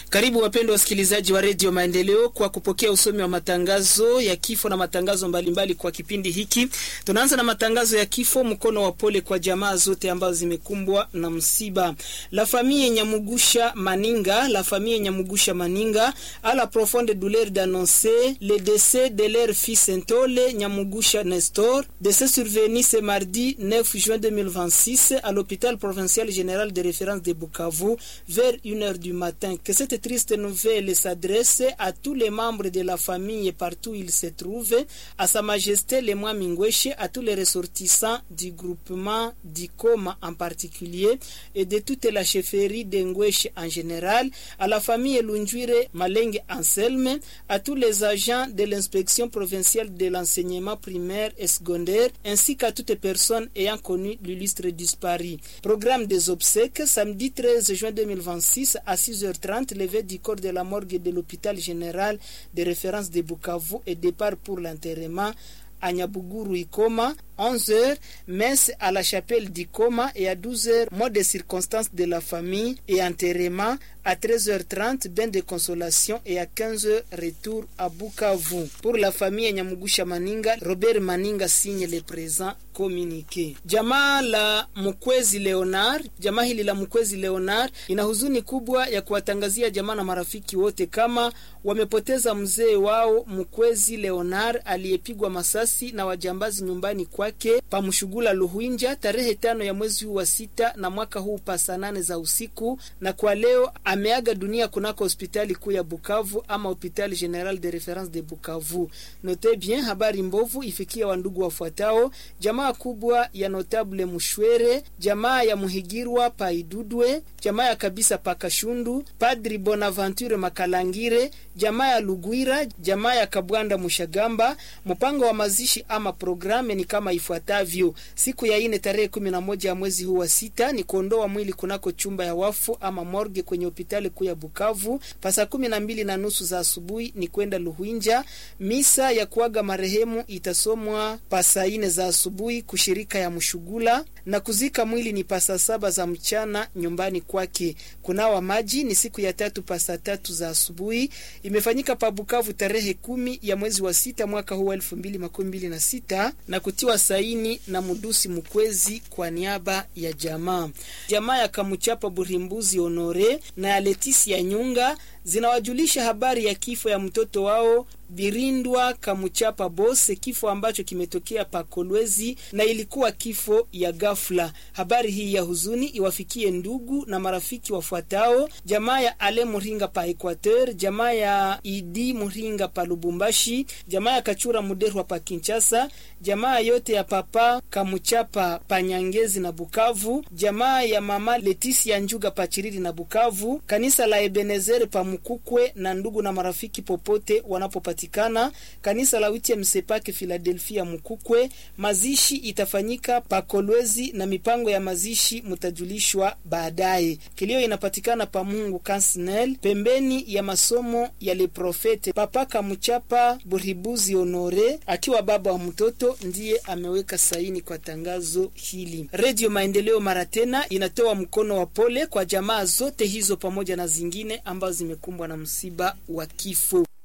Karibu wapendwa wasikilizaji wa redio Maendeleo kwa kupokea usomi wa matangazo ya kifo na matangazo mbalimbali mbali kwa kipindi hiki. Tunaanza na matangazo ya kifo, mkono wa pole kwa jamaa zote ambazo zimekumbwa na msiba. La famille Nyamugusha Maninga, la famille Nyamugusha Maninga a la profonde douleur d'annoncer le décès de leur fils Ntole Nyamugusha Nestor, décès survenu ce mardi 9 juin 2026 à l'hôpital provincial général de référence de Bukavu vers 1h du matin. Que cette triste nouvelle s'adresse à tous les membres de la famille partout où ils se trouvent, à Sa Majesté le Moi Mingweshe, à tous les ressortissants du groupement d'Ikoma en particulier et de toute la chefferie d'Engweshe en général, à la famille Lunjuire Malenge Anselme, à tous les agents de l'inspection provinciale de l'enseignement primaire et secondaire, ainsi qu'à toutes personnes ayant connu l'illustre disparu. Programme des obsèques, samedi 13 juin 2026 à 6h30, levée du corps de la morgue de l'hôpital général de référence de Bukavu et départ pour l'enterrement à Nyabuguru Ikoma, 11h, messe à la chapelle d'Ikoma et à 12h, mot de circonstances de la famille et enterrement, à 13h30, bain de consolation et à 15h, retour à Bukavu. Pour la famille Nyamugusha Maninga, Robert Maninga signe le présent communiqué. Jamaa la Mkwezi Leonard, jamaa hili la Mkwezi Leonard ina huzuni kubwa ya kuwatangazia jamaa na marafiki wote kama wamepoteza mzee wao Mkwezi Leonard aliyepigwa masasi na wajambazi nyumbani kwake pamshugula Luhwinja tarehe tano ya mwezi huu wa sita na mwaka huu pa saa nane za usiku, na kwa leo ameaga dunia kunako hospitali kuu ya Bukavu ama hospitali general de reference de Bukavu. Note bien, habari mbovu ifikia wandugu wafuatao: jamaa kubwa ya notable Mushwere, jamaa ya Muhigirwa Paidudwe, jamaa ya kabisa Pakashundu, Padri Bonaventure Makalangire, jamaa ya Lugwira, jamaa ya Kabwanda Mushagamba. Mpango wa mazishi ama programe ni kama ifuatavyo: siku ya ine tarehe kumi na moja ya mwezi huu wa sita ni kuondoa mwili kunako chumba ya wafu ama morgue kwenye hospitali kuu ya Bukavu. Pasa kumi na mbili na nusu za asubuhi ni kwenda Luhwinja. Misa ya kuaga marehemu itasomwa pasa ine za asubuhi kushirika ya Mshugula na kuzika mwili ni pasa saba za mchana nyumbani kwake. Kunawa maji ni siku ya tatu pasa tatu za asubuhi. Imefanyika pa Bukavu tarehe kumi ya mwezi wa sita mwaka huu elfu mbili makumi mbili na sita na kutiwa saini na Mudusi Mkwezi kwa niaba ya jamaa. Jamaa ya Kamuchapa Burimbuzi Honore na ya Letisia Nyunga zinawajulisha habari ya kifo ya mtoto wao Birindwa Kamuchapa Bose, kifo ambacho kimetokea pa Kolwezi na ilikuwa kifo ya ghafla. Habari hii ya huzuni iwafikie ndugu na marafiki wafuatao: jamaa ya Ale Muringa pa Equateur, jamaa ya Idi Muringa pa Lubumbashi, jamaa ya Kachura Muderwa pa Kinshasa, jamaa yote ya papa Kamuchapa pa Nyangezi na Bukavu, jamaa ya mama Letisia Njuga pa Chiriri na Bukavu, kanisa la Ebenezer pa Mukukwe na ndugu na marafiki popote wanapopatikana, kanisa la Witie Msepake Philadelphia Mukukwe. Mazishi itafanyika pa Kolwezi na mipango ya mazishi mutajulishwa baadaye. Kilio inapatikana pa Mungu Kansnel pembeni ya masomo ya Le Profete. Papa Kamuchapa Buribuzi Honore akiwa baba wa mtoto ndiye ameweka saini kwa tangazo hili. Redio Maendeleo mara tena inatoa mkono wa pole kwa jamaa zote hizo pamoja na zingine ambazo zimekumbwa na msiba wa kifo.